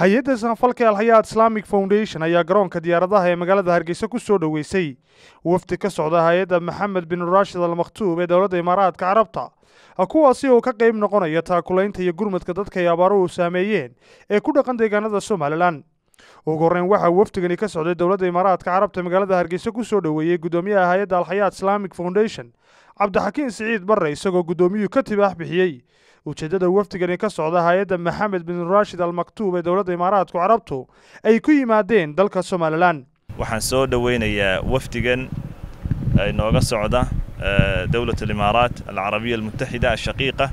hay-adda sanfalka alhayaad islamic foundation ayaa garoonka diyaaradaha ee magaalada hargeysa ku soo dhoweysay wafdi ka socda hay-adda maxamed bin raashid al makhtuub ee dowladda imaaraadka carabta kuwaasi oo ka qayb noqonaya taakulaynta iyo gurmadka dadka ay abaaruhu saameeyeen ee ku dhaqan deegaanada somalilan ugu horreyn waxaa wafdigani ka socday dowladda imaaraadka carabta magaalada hargeysa ku soo dhoweeyey guddoomiyaha hay-adda alhayaad islamic foundation cabdixakiin siciid barre isagoo guddoomiyuhu ka tibaax bixiyey ujeeddada wafdigani ka socda hay-adda maxamed bin raashid al maktuub ee dowladda imaaraadku carabtu ay ku yimaadeen dalka somalilan waxaan soo dhoweynayaa wafdigan inooga socda dowlat alimaaraat alcarabiya almutaxida ashaqiiqa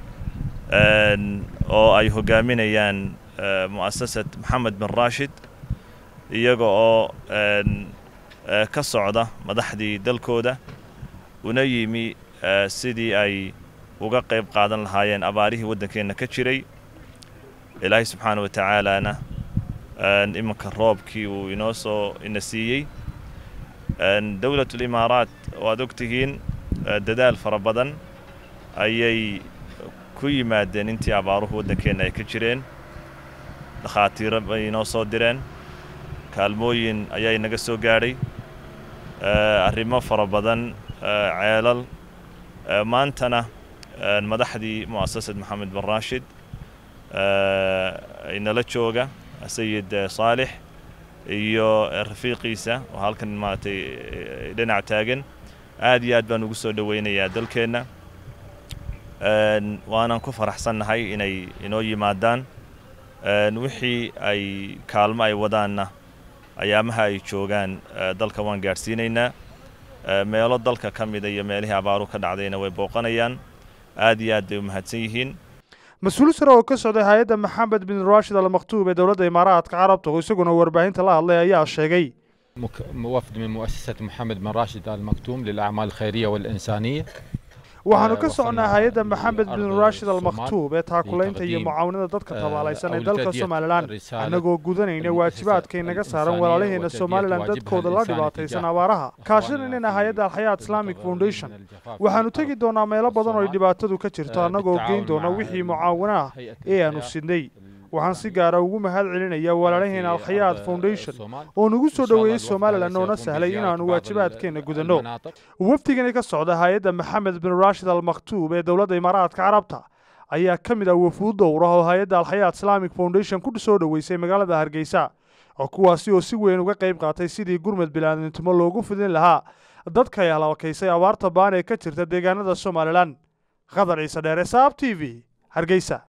oo ay hogaaminayaan mu'asasad maxamed bin raashid iyaga oo ka socda madaxdii dalkooda una yimi sidii ay uga qayb qaadan lahaayeen abaarihii waddankeenna ka jiray ilaahay subxaana wa tacaalaana iminka roobkii uu inoo soo ina siiyey dowlatulimaaraat waad og tihiin dadaal fara badan ayay ku yimaadeen intii abaaruhu waddankeenna ay ka jireen dhakhaatiiro bay inoo soo direen kaalmooyin ayaa inaga soo gaadhay arrimo fara badan ceelal maantana madaxdii mu'asasad maxamed bin raashid inala jooga sayid saalix iyo rafiiqiisa oo halkan maaragtay dhinac taagan aad iyo aad baan ugu soo dhoweynayaa dalkeenna waanan ku faraxsannahay inay inoo yimaadaan wixii ay kaalmo ay wadaanna ayaamaha ay joogaan dalka waan gaadhsiinaynaa meelo dalka ka mida iyo meelihii abaaru ka dhacdayna way booqanayaan aad iyo aad bay u mahadsan yihiin mas-uul sare oo ka socday hay-adda maxamed bin raashid al makhtuub ee dowladda imaaraadka carabta oo isaguna warbaahinta la hadlay ayaa sheegay وفد من مؤسسة محمد بن راشد آل مكتوم للأعمال الخيرية والإنسانية waxaanu ka socnaa hay-adda maxamed bin raashid al makhtuub ee taakulaynta iyo mucaawinada dadka tabaalaysan ee dalka somalilan annagoo gudanayna waajibaadkay naga saaran walaalaheena somalilan dadkooda la dhibaataysan abaaraha kaashananina hay-adda alxayaat islamic foundation waxaanu tegi doonaa meelo badan oo ay dhibaatadu ka jirto annagoo geyn doona wixii mucaawino ah ee aanu sidnay waxaan si gaara ugu mahad celinayaa walaalaheena alkhayaad foundation oo nagu soo dhoweeyey somalilan oona sahlay inaannu waajibaadkeenna gudanno wafdigani ka socda hay-adda maxamed bin raashid al makhtuub ee dowladda imaaraadka carabta ayaa ka mid ah wafuud dowrah oo hay-adda alxayaat islamic foundation ku soo dhoweysay magaalada hargeysa oo kuwaasi oo si weyn uga qayb qaatay sidii gurmad bilaadnintimo loogu fidin lahaa dadka ay halakaysay abaarta baan ee ka jirta deegaanada somalilan qadar ciise dheere saab t v hargeysa